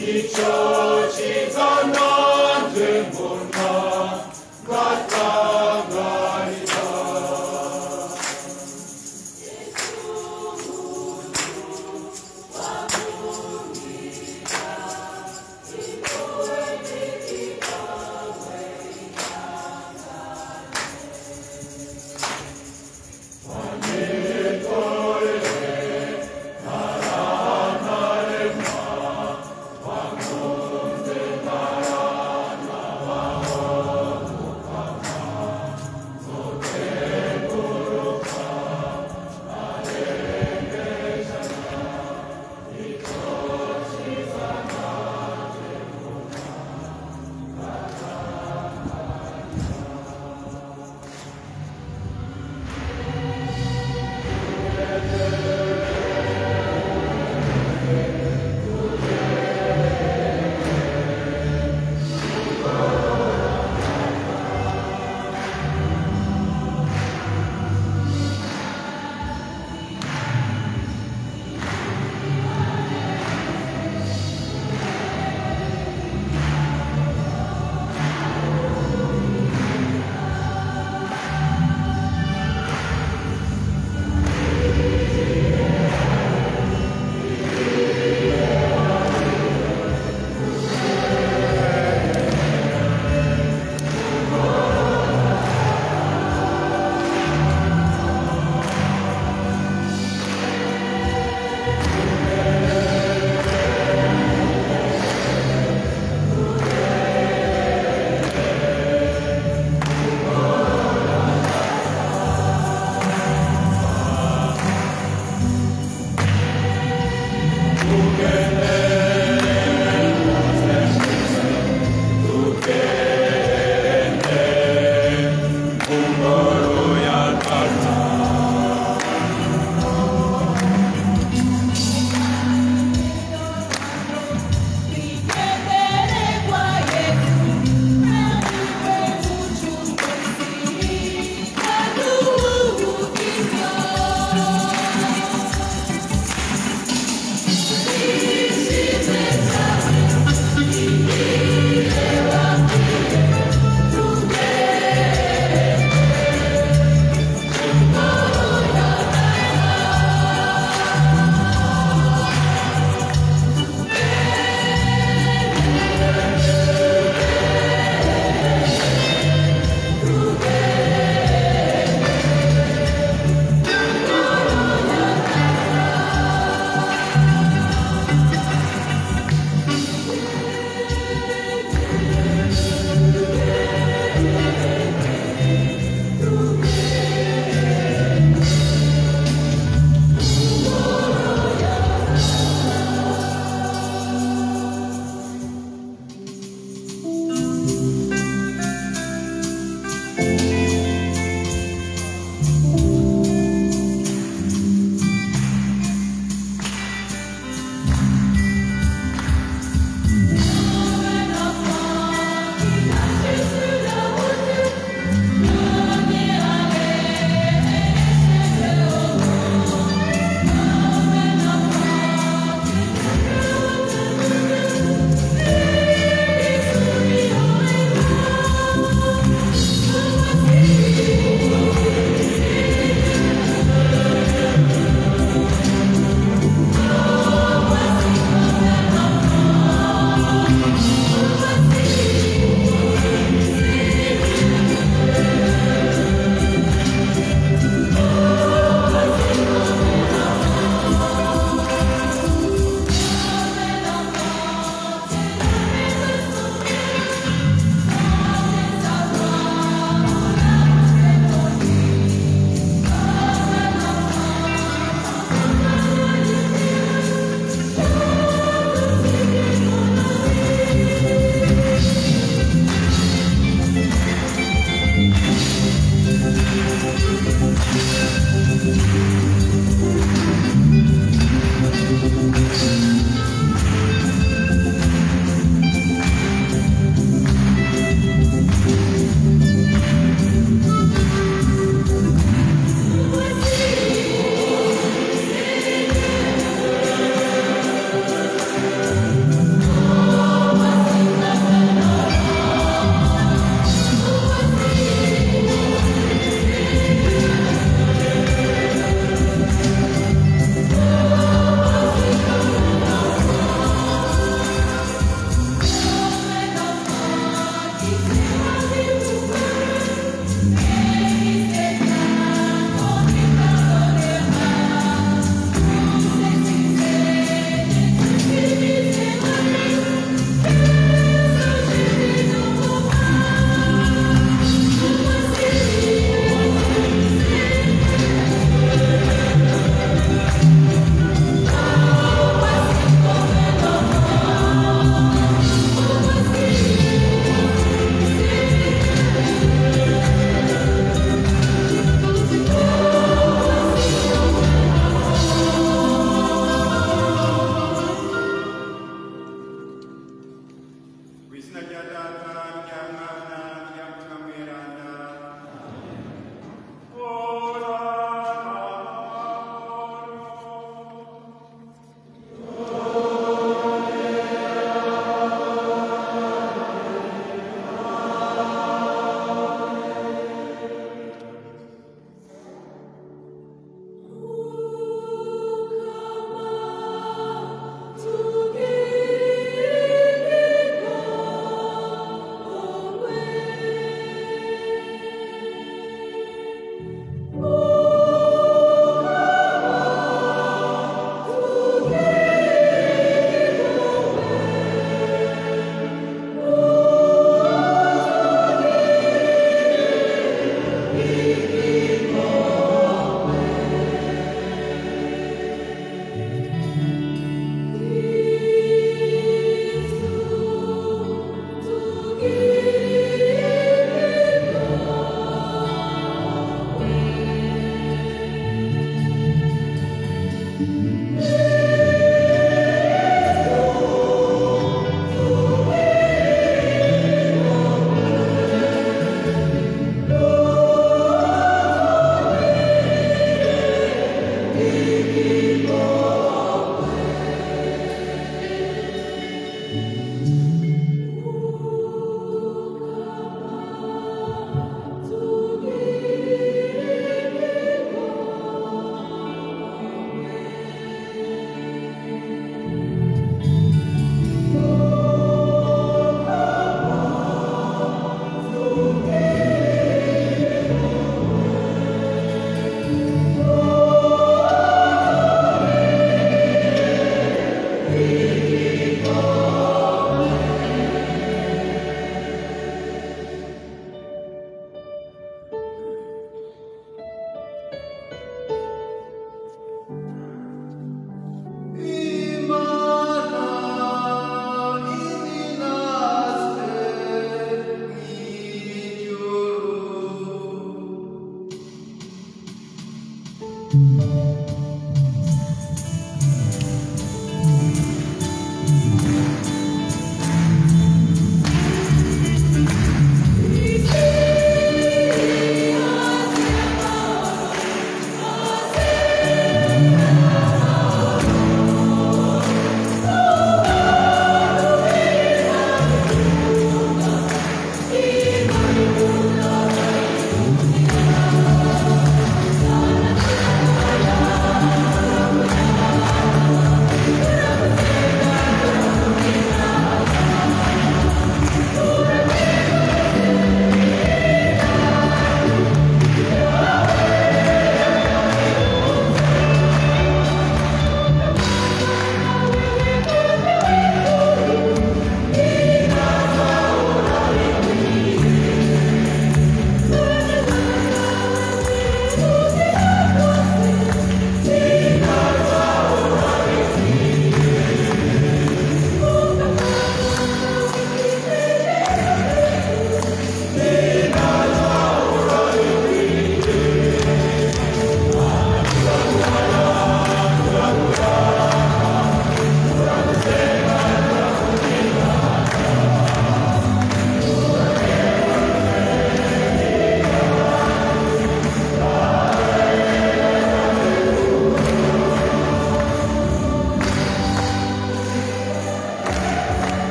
icyo kizana nje mbona ngatangarira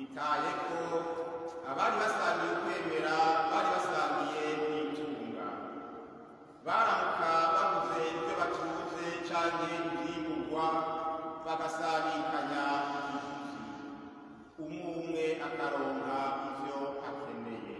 bitaye ko abari basangiye ukwemera bari basangiye n'itunga baramuka babuze ibyo batunze canke ivyimburwa bagasabikanya ivyuzi umwe umwe akaronka ivyo akeneye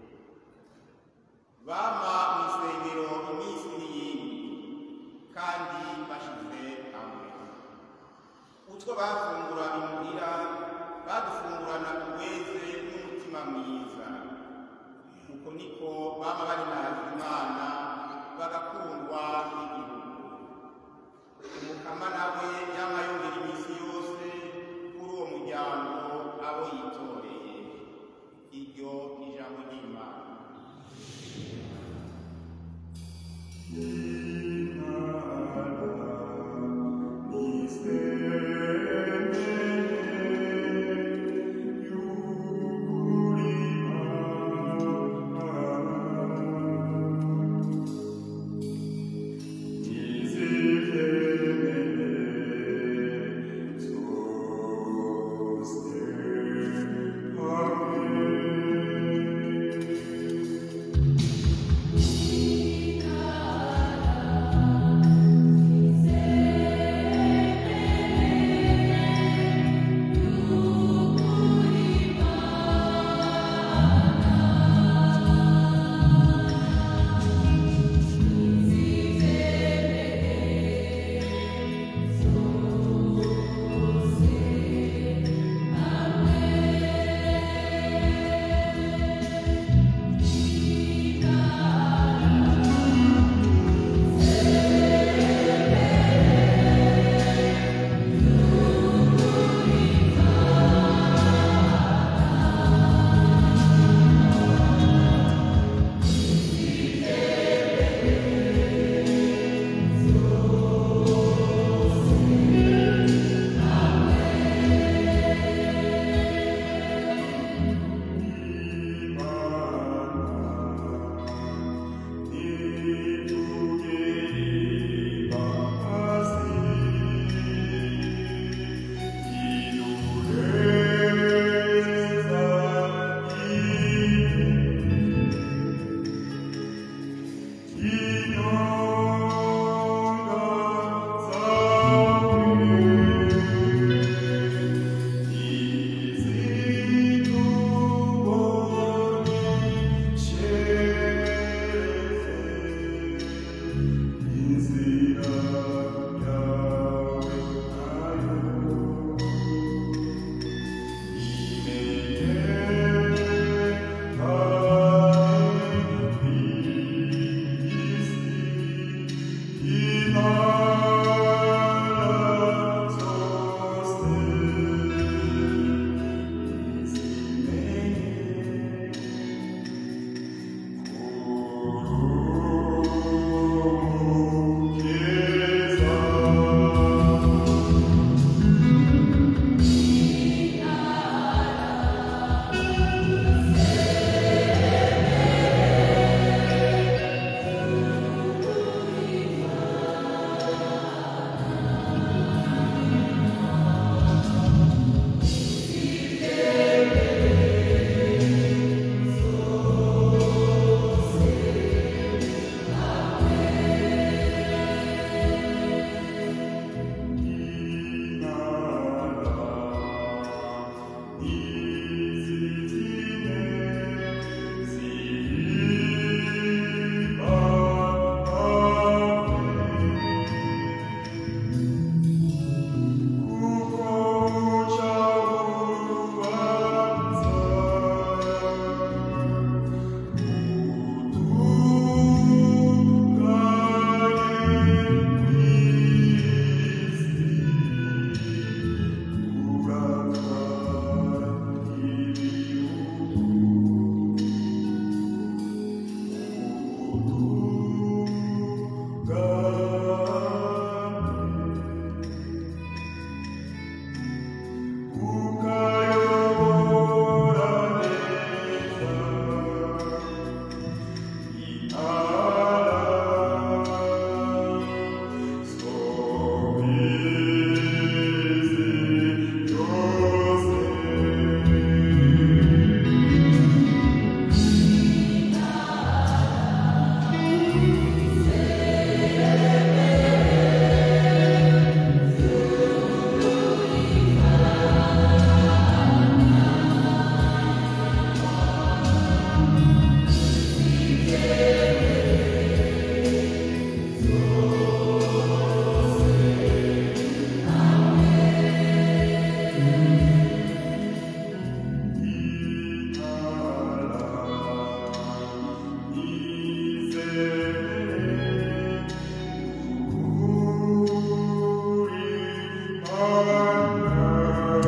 bama mw'isengero iminsi n'iyindi kandi bashize hamwe utwo bafungura imuhira badufungurana uweze n'umutima mwiza uko niko baba bari nazi imana bagakundwa n'igihugu umukama nawe yama yongera iminsi yose kuri uwo muryango abo yitoreye iryo ni ijambo ry'imana Thank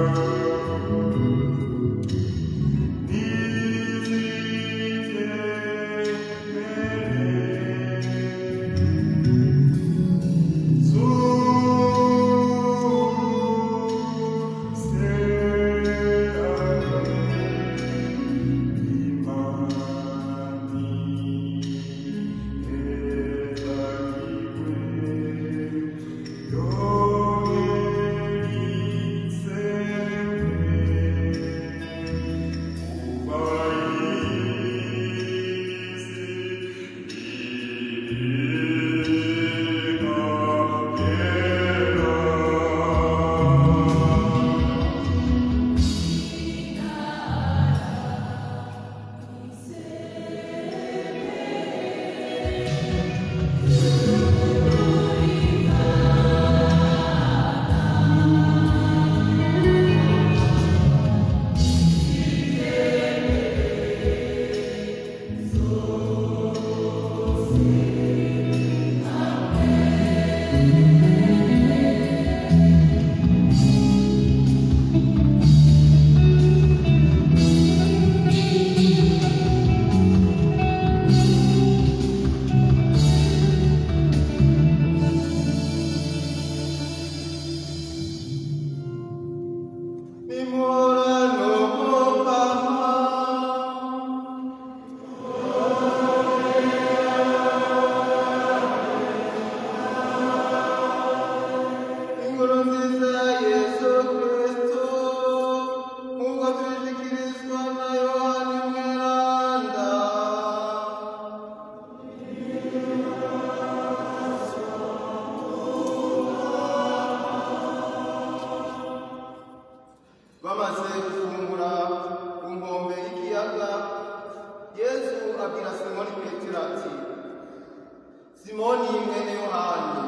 simoni mwene yohani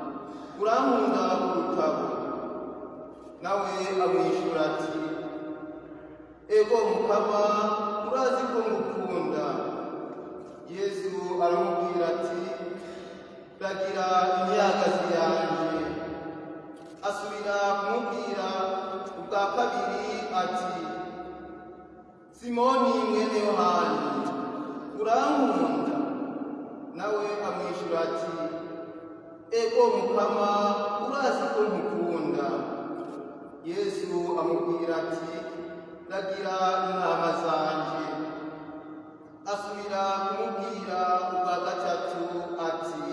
urankunda urutabo nawe amwishyura ati ego mukama urazi ko ngukunda yesu aramubwira ati ragira imyagazi yanjye asubira kumubwira ubwa kabiri ati simoni mwene yohani urankunda nawe amwishyura ati ego mukama urazi ko nkukunda yesu amubwira ati ragira intama zanje asubira kumubwira ubwa gatatu ati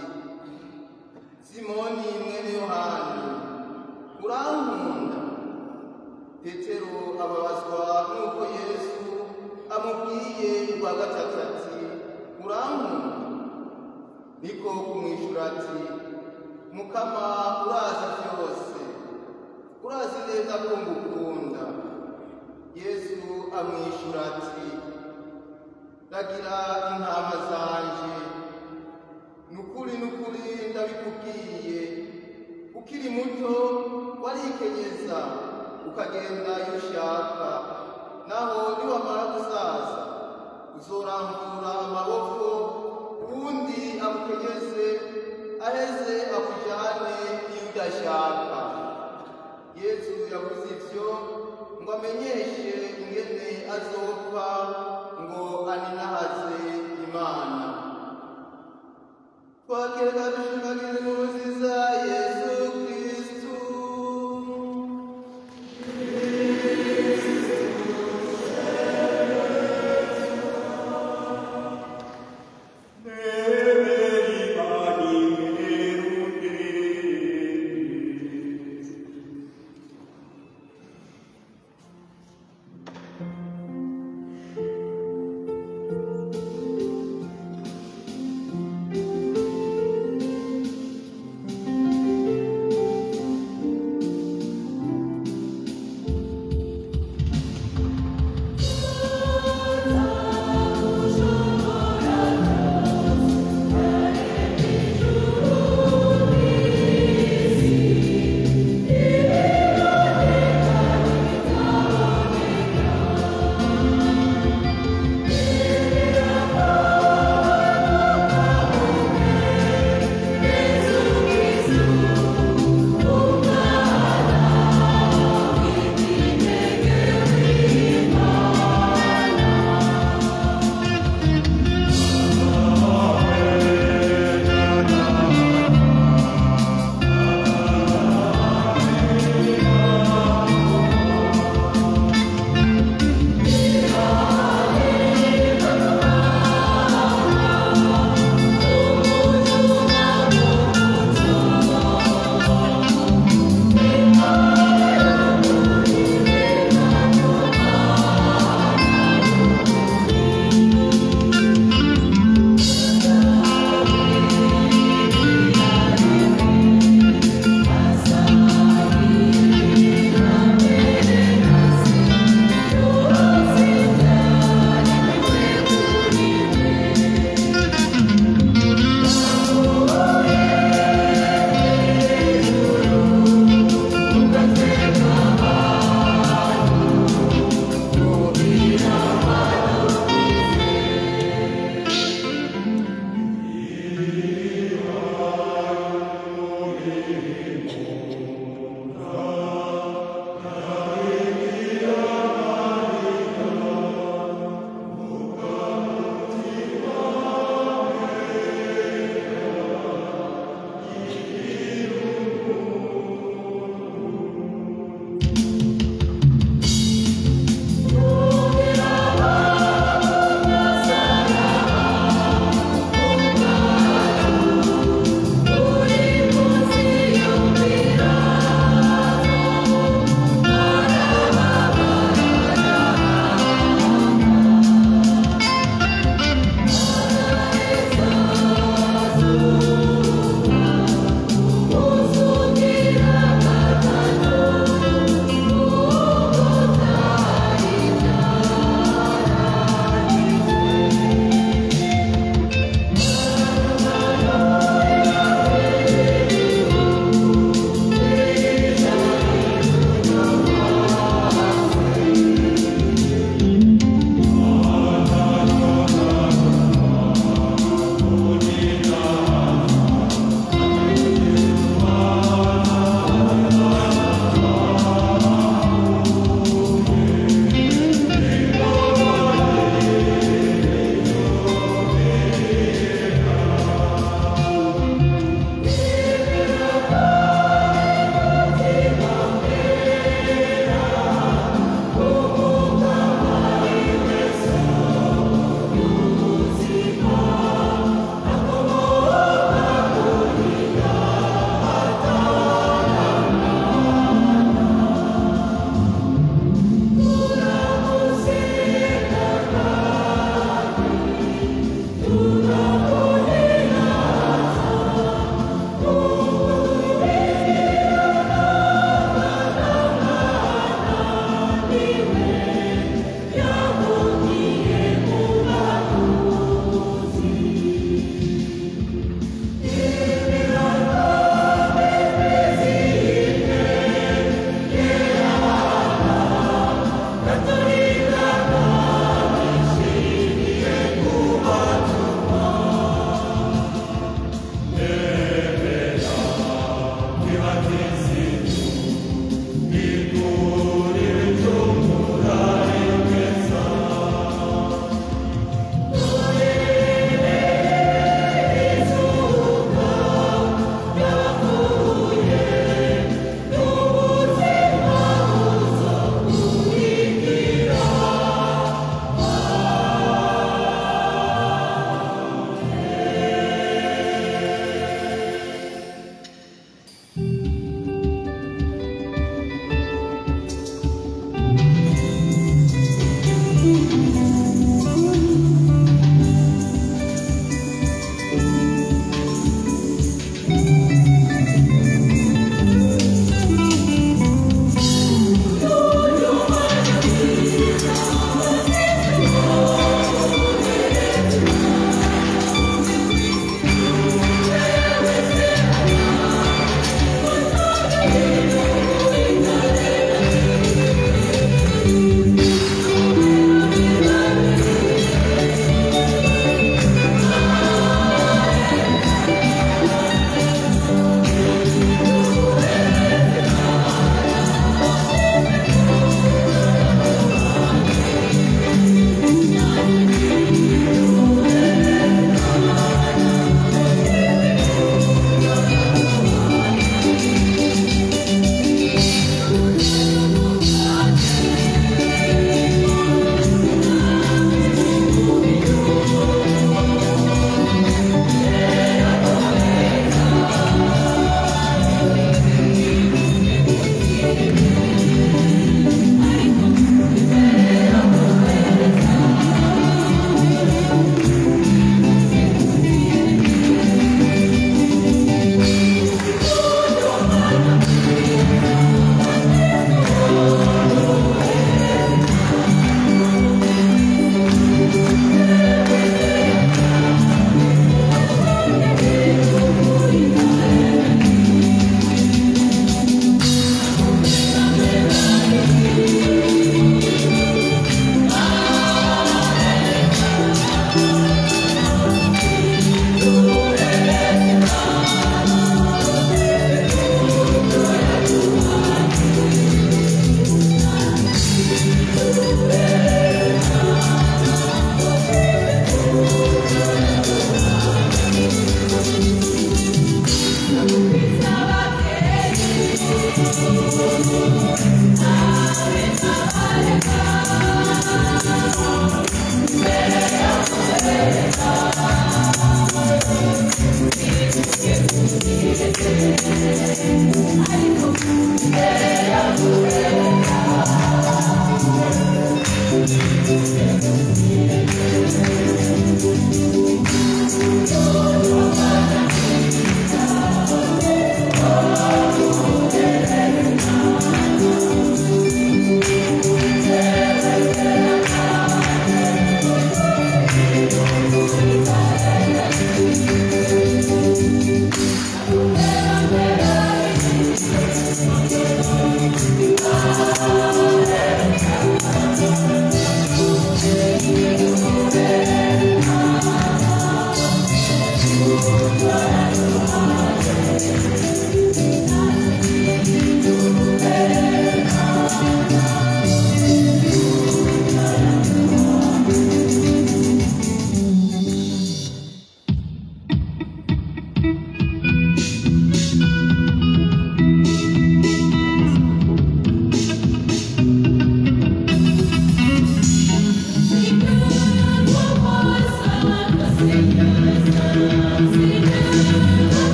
simoni mwene yohani urankunda petero ababazwa nuko yesu amubwiye ubwa gatatu ati urankunda niko kumwishyura ati mukama urazi byose urazi neza ko ngukunda yesu amwishyura ati ragira intama zanje nukuri nukuri ndabikubwiye ukiri muto warikenyeza ukagenda iyo ushaka naho niwamara gusaza uzorambura amaboko ubundi agukenyeze aheze akujyane iyo udashaka yesu yavuze ibyo ngo amenyeshe ingene azopfa ngo aninahaze imana twakirega dushingagiza inkuru nziza yesu kristu Thank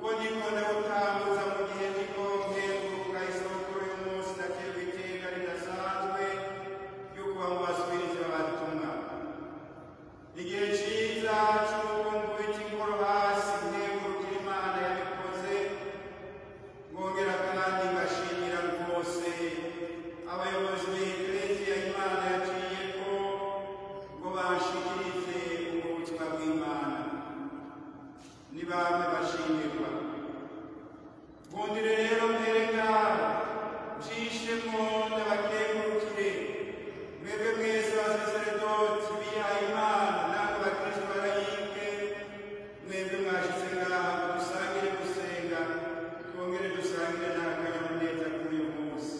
uko niko ndawutambuza mu gihe ndiko nkenguruka isoko y'umunsi natewe iteka ridasanzwe ry'uko bamubasubiriza abatumwa igihe cyiza cy'uko nkubita inkoro hasi nkengurukira imana yabikoze ngongera kandi ngashimira rwose abayobozi b'ekereziya imana yaciye ko ngo banshikirize ubwo butumwa bw'imana ni bamwe bashimirwa nkundire rero mbere ngaho njishemo ndabakengurukire mwebwe mwese basaseredoti bihaye imana namwe bakristo barayibwe mwebwe mwashyize ngaha ngo dusangire gusenga twongere dusangire n'akanyamuneza kuri uyu munsi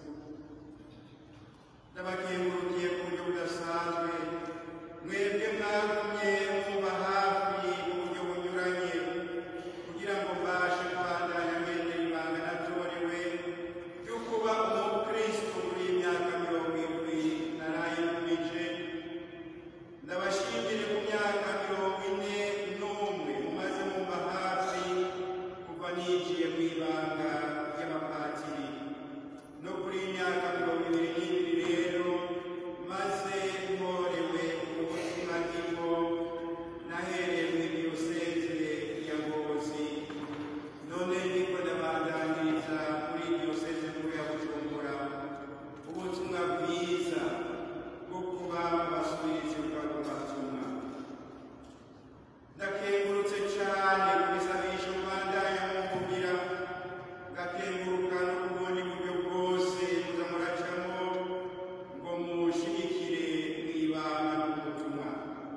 ndabakengurukiye ku buryo budasanzwe mwebwe mwagumye mwumva hafi mu buryo bunyuranye kugira ngo mbashe kubandanya ngendera ibanga natorewe ryo kuba umukristo muri iyi myaka mirongo irindwi narayigumije ndabashimire ku myaka mirongo ine n'umwe mumaze mumva hafi kuva ninjiye mu ibanga ry'abapatiri no kuri iyi myaka mirongo ibiri n'ibiri rero maze ntorewe ubuzima ndimo nahereye muri diyoseze ya ngozi none ndiko ndabandanyiriza muri diyoseze nkuru ya bujumbura ubutumwa bwiza bwo kuba abasubirizi bw'abatumwa ndakengurutse cyane kubisabisha umwandanya mumubwira ngakenguruka no ku bundi buryo bwose muza muracamo ngo mushigikire mu ibanga ry'ubutumwa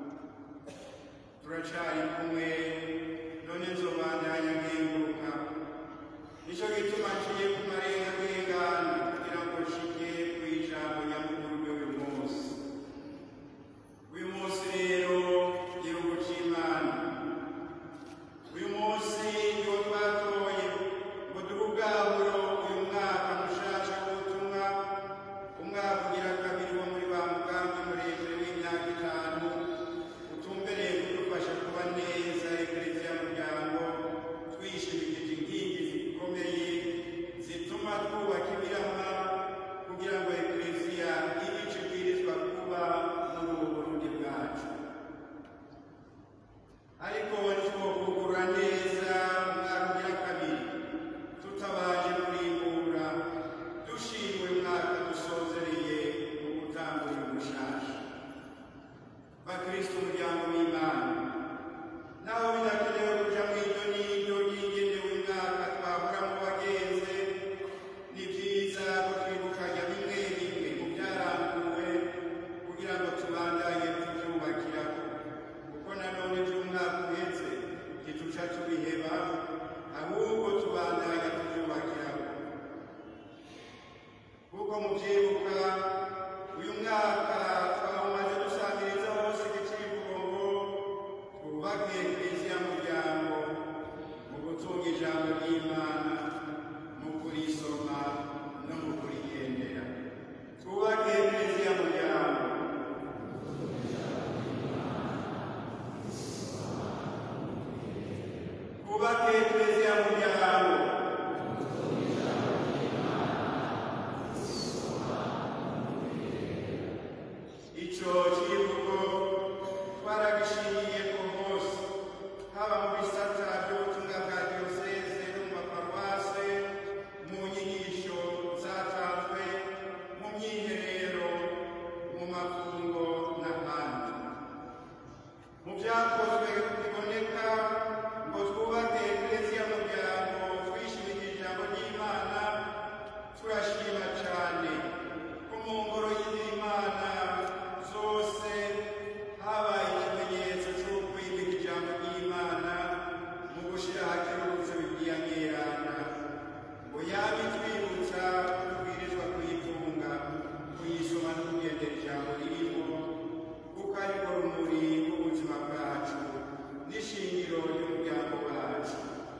turacari kumwe none nzobandanya nkenguruka nicyo gituma nciye ku marenga-rengane kugira ngo nshike ku ijambo nyamukuru ry'uyu munsi uyu munsi rero gihugu c'imana uyu munsi niwo twatoye ngo duhe ubwaburo uyu mwaka mushasha w'ubutumwa umwaka ugira kabiri wo muri wa mugambi muremure w'imyaka itanu utumbereye kudufasha kuba neza ekereziya muryango twishimikije inkingi zikomeye zituma twubaka ibirama kugira ngo ekereziya ibe ico ibwirizwa kuba muri ubu burundi bwacu ariko ntitwokugurura neza umwaka ugira kabiri tutabanje kurimbura dushimwe umwaka dusozereye mu gutangurira umushasha bakristo umuryango w'imana naho bidakenewe kuja mu iryo n'iryo ry'ingenewe umwaka twahora mu bagenze ni vyiza ko twibukanya bimwe bimwe mu byaranguwe kugira ngo tubandanye tuvyubakirako kuko nanone vy'umwaka uheze ntituca tubiheba ahubwo tubandanya tuvyubakirako kuko muvyibuka uyu mwaka twawumaze dusangiriza hose igicivugo ngo twubake eklesiya muryango mu gutunga ijambo ry'imana mu kurisoma no mu kurigendera twubake eklesiya muryango twubake eklesiya muryango ico kivugo twaragishingiye ko hose haba mu bisata by'ubutumwa bwa diyoseze no mu maparuwase mu nyigisho zatanzwe mu myiherero mu mafungo n'ahandi mu byakozwe biboneka ngo twubake eklesiya muryango twishimikije ijambo ry'imana turashima cyane ko mu ngoro y'imana zose habaye ikimenyetso cy'uko yimika ijambo ry'imana mu gushyira ahakiruhutse bibyiyanyerana ngo yabe itwibutsa ko tubwirizwa kuyitunga kuyisoma no kugendera ijambo ririmo kuko ariko rumuri rw'ubuzima bwacu n'ishingiro ry'umuryango wacu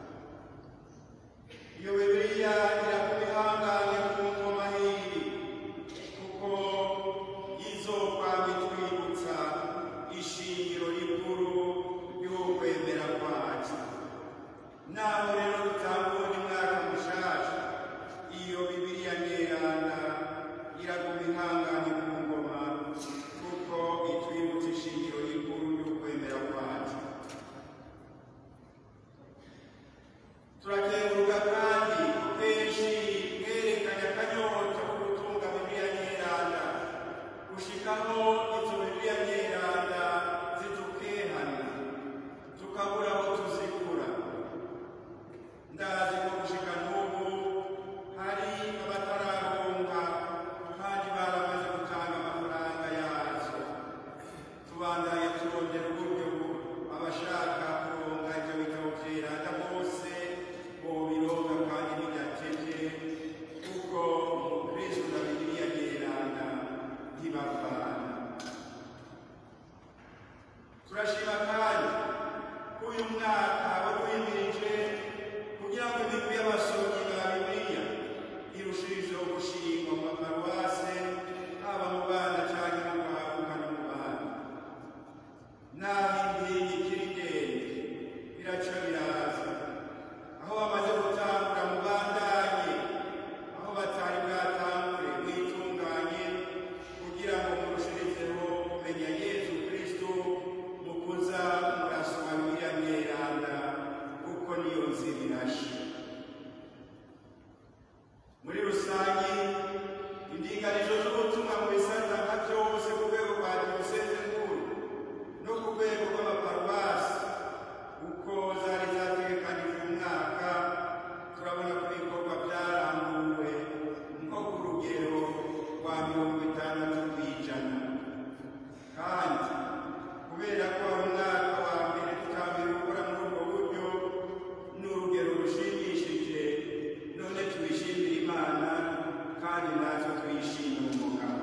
iyo bibiliya irakubihangane ku ngoma hiri kuko izokwama itwibutsa ishingiro rikuru ry'ukwemera kwacu naho rero byose birashe muri rusange indinganizo z'ubutumwa mu bisata nka byose ku rwego rwa diyoseze nkuru no ku rwego rw'amaparuwasi uko zari zategekanijwe umwaka turabona ko ibikorwa byaranguwe nko ku rugero rwa mirongo itandatu ku ijana kandi kubera ko ari umwaka wa mbere tutambira gukora muri ubwo buryo ni urugero rushimishije none tubishimire imana kandi natwe tuyishimire umugabo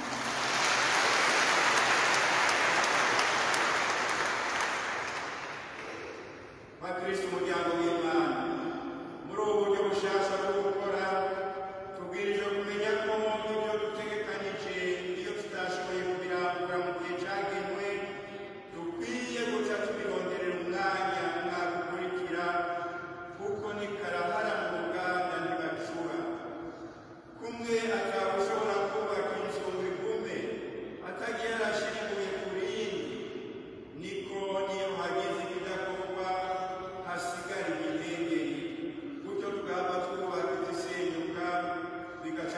bakristo umuryango w'imana muri ubu buryo bushasha bwo gukora tubwirijwe kumenya ko ibyo dutegekanije iyo tutashoboye kubirangura mu gihe cyagenwe dukwiye guca tubironderera umwanya umwaka ukurikira kuko ni karahara mu ruganda ntibacura kumwe akaba ushobora kubaka inzu ngo igume atagiye arashyira ibuye ku rindi niko niyo hagize ibidakorwa hasigara igihengeri gutyo tugahava twubaka izisenyuka bigaca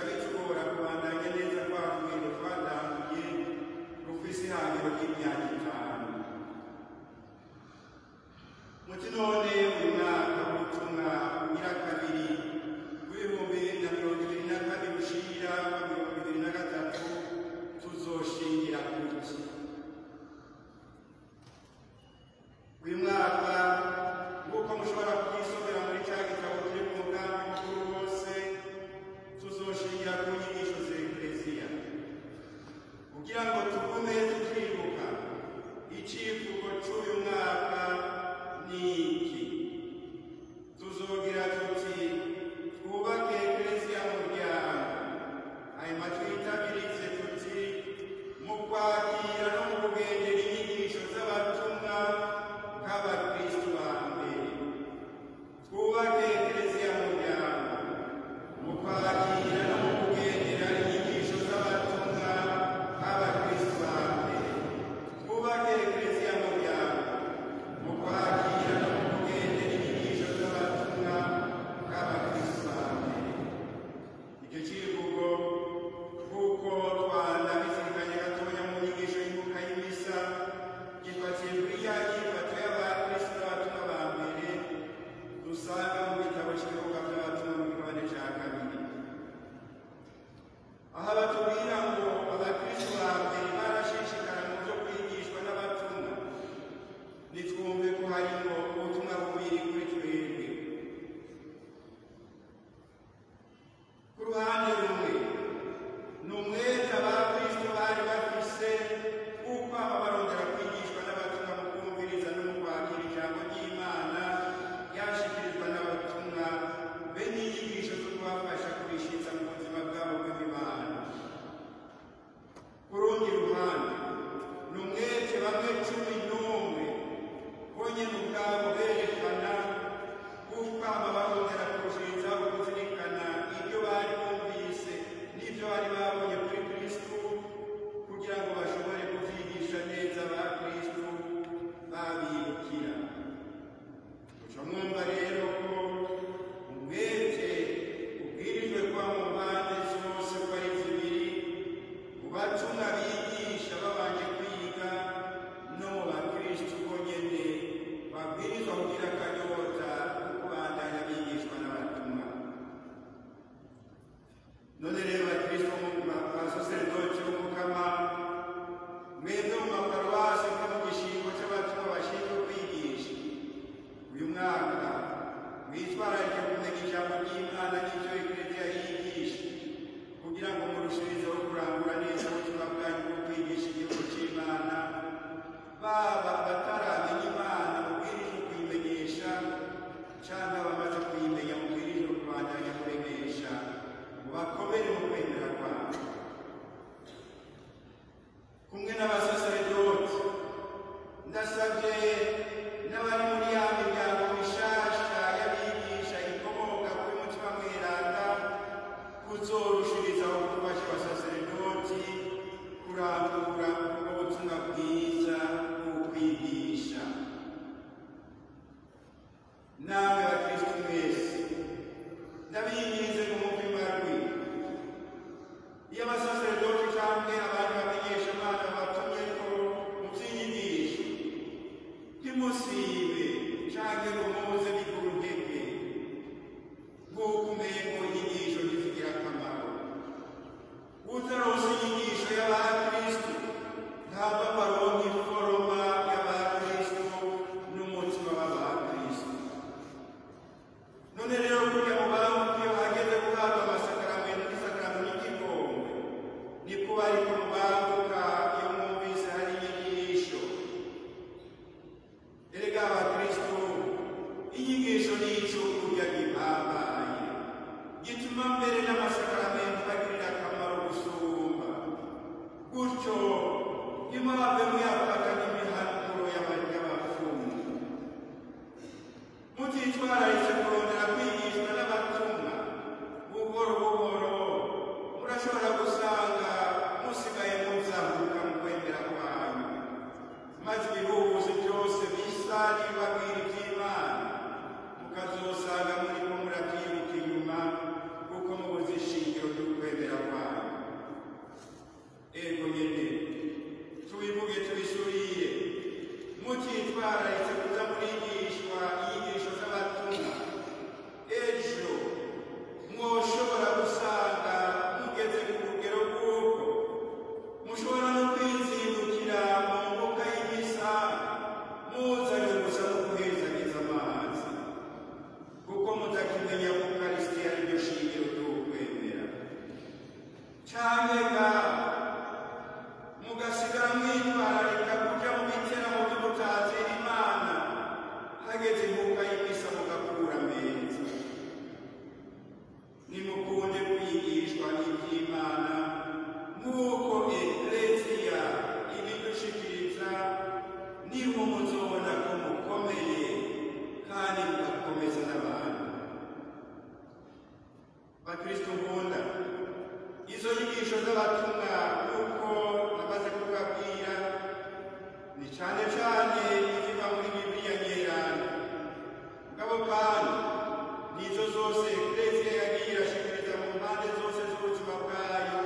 mwese ndabinginze ngo mwumve imbarwi iyo abasaseredoti cyangwa abandi bamenyesha abana batumye ko mu by'inyigisho ntimusibe cyangwa ngo muze bigura intege nk'uko umengo inyigisho zigira akamaro utaronse inyigisho y'abakristo ntabwo baronka iforoma y'abakristo n'umutima w'abakristo none rero kurya mu bantu iyo hageze guhabwa amasakaramentu n'isakaramentu ry'igikombe ni kuba ariko mubanguka iyo mwumvise hari inyigisho erega abakristo inyigisho ni ico kurya gihambaye gituma mbere n'amasakaramentu bagirira akamaro gusumba gutyo ntimwave muyafata nk'imihanuro y'abapfumu mutitwararitse kurondera kwigishwa n'abatumwa buhoro buhoro murashobora gusanga musigaye muzamuka mu kwemera kwanyu maze ibihubuzi byose bisa n'ibibabwira iby'imana mukazosanga muriko muravyibuka inyuma kuko mubuze ishingiro ry'ukwemera kwanyu ego nyene tubivuge tubisurire mutitwararitse kuza murigishwa inyigisho z'abatumwa ejo mwoshobora gusanga mugeze ku rugero rw'uko mushobora no kwizindukira mu mbuga y'imisa muzanye gusa no guhezageza amazi kuko mutakimenya ko ukarisitiya ari ryo shingiro ry'ukwemera canke ga mugasigara mwitwararika kuja mu biteramo by'ubutazira imana hageze imbuga y'imisa mugakura meza nimukunde kwigishwa n'iby'imana nk'uko ekleziya ibidushikiriza niho muzobona ko mukomeye kandi mugakomeza n'abantu bakristo nkunda izo nyigisho z'abatumwa nk'uko namaze kubabwira ni cyane cyane iziva muri bibiliya nyerana ngabo kandi nizo zose eklesiya yagiye irashikiriza mu mpande zose z'ubuzima bwayo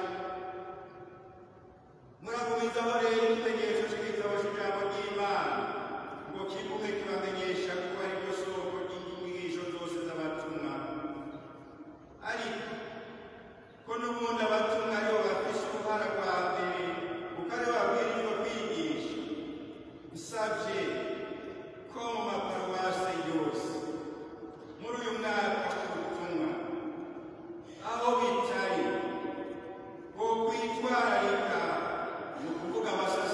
muragumizaho rero ikimenyetso cy'igitabo cy'ijambo ry'imana ngo kigume kibamenyesha ko ari ryo soko ry'inyigisho zose z'abatumwa ariko ko n'ubundi abatumwa aribo bafise uruhara rwa mbere kuko aribo babwirizwa kwigisha nsabye ko mu maparuwase yose muri uyu mwaka w'ubutumwa aho bitari bwo kwitwararika ni ukuvuga amasasi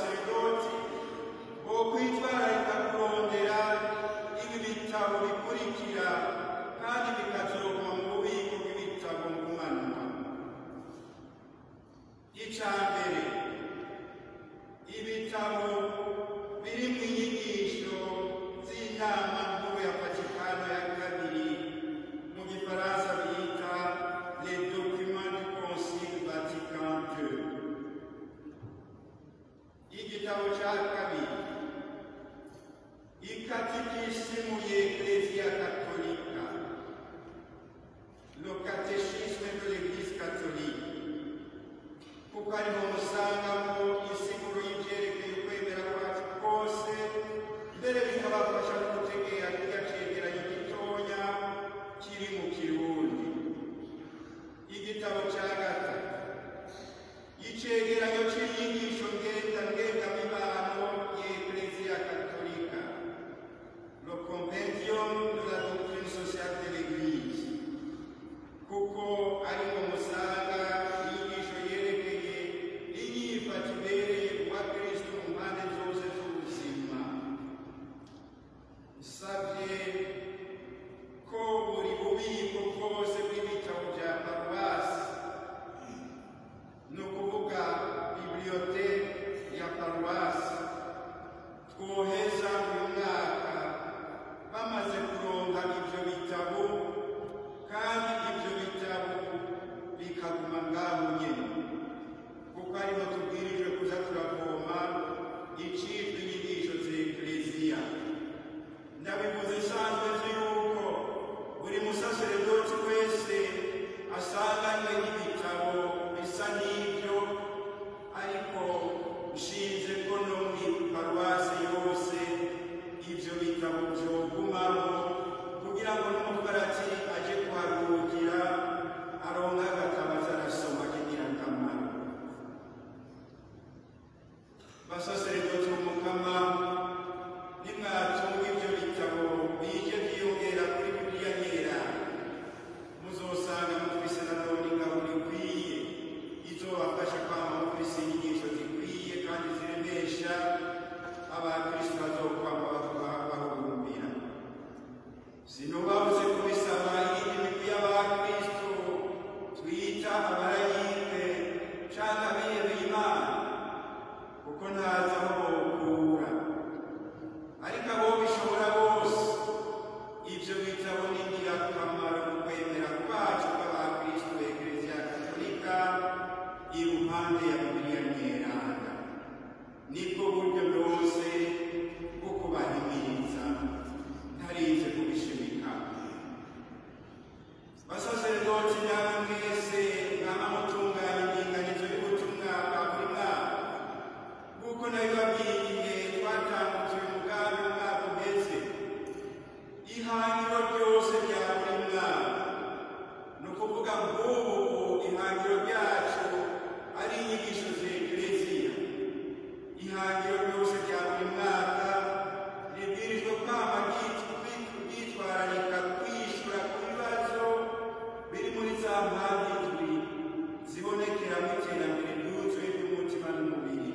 byose bya buri mwaka ni ukuvuga nk'ubu ihangiro ryacu ari inyigisho z'ekereziya ihangiro ryose rya buri mwaka ribwirijwe kwama ryitwararika kwishyura ku bibazo biri muri za mpamvu indwi zibonekeramo iterambere ryuzuye ry'umutima n'umubiri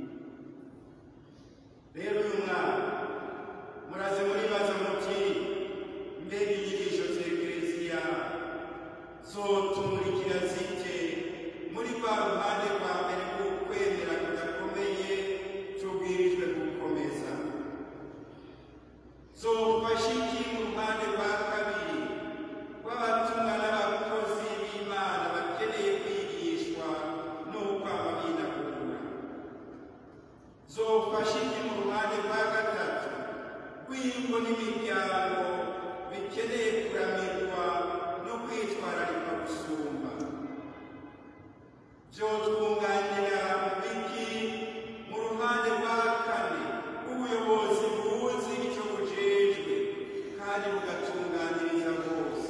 rero uyu mwaka muraze muribaza muti mbega inyigisho z'ekereziya zotumurikira zite muri rwa ruhande rwa mbere rw'ukwemera kudakomeye tubwirijwe gukomeza zofasha iki mu ruhande rwa kabiri rw'abatumwa n'abakozi b'imana bakeneye kwigishwa n'ukwama binagura zofasha iki mu ruhande rwa gatatu rw'ingo n'imiryango bikeneye kuramirwa no kwitwararika gusumba byotwunganira mu biki mu ruhande rwa kane rw'ubuyobozi buzi icyo bujejwe kandi bugatunganiriza bose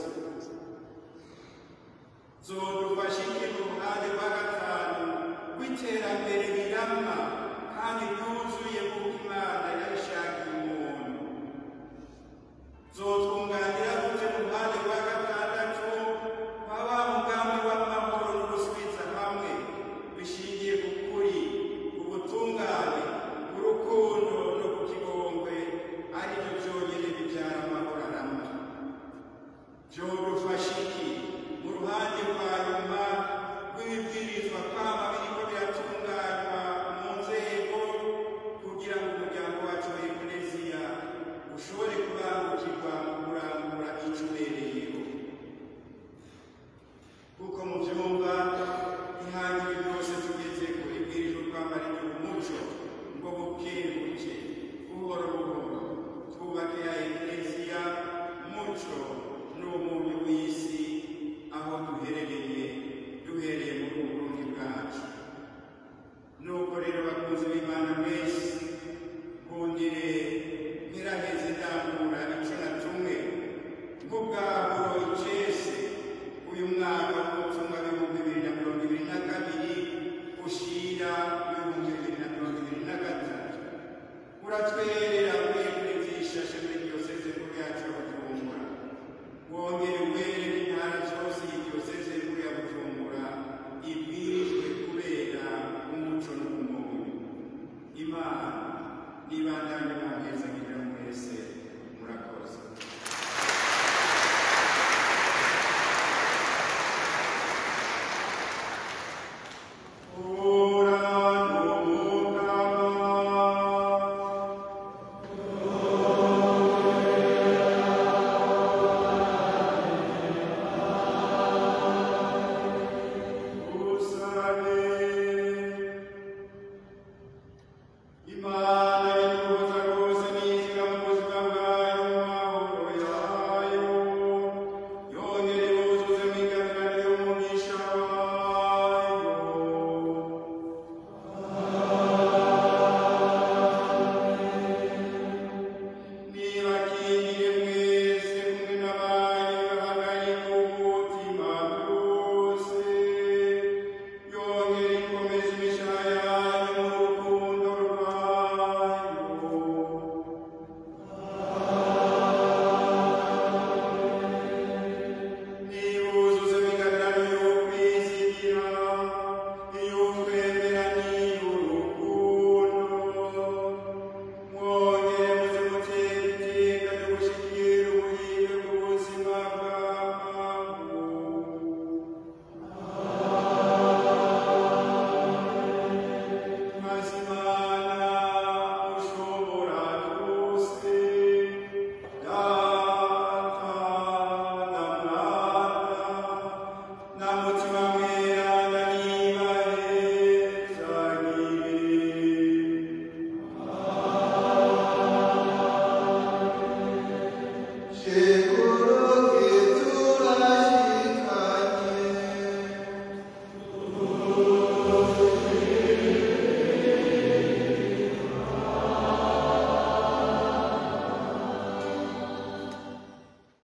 zodufasha iki mu ruhande rwa gatanu rw'iterambere rirama kandi ryuzuye kuko imana yabishakiye umuntu zotwunganira gute mu ruhande rwa gatandatu kwa wa mugambi w'amahoro n'ugusubiza hamwe bishingiye ku kuri ku butungane ku rukundo no ku kigongwe ari byo byonyine bibyara amahoro arama byodufasha iki mu ruhande rwa nyuma rw'ibibwirizwa kwama biriko biratunganywa mu nzego kugira ngo umuryango wacu wa ekereziya ushobore kubangukirwa mu kurangura icyo ubereyeho kuko mu byumba ihangiro ryose tugeze ku ibwirijwe kwambarira umuco ngo bukebuke buhoro buhoro twubake ya ekereziya muco n'umunyu w'isi aho duherereye duhereye muri ubu burundi bwacu nuko rero bakunzi b'imana mwese nkundire ngerageze ndambura ico na tumwe nk'ubwaburo icese uyu mwaka w'ubutumwa w'ibihumbi bibiri na mirongo ibiri na kabiri ushira ibihumbi bibiri na mirongo ibiri na gatatu uratwerera muri ekereziya ishashe muri diyoseze nkuru yacu ya bujumbura wongere were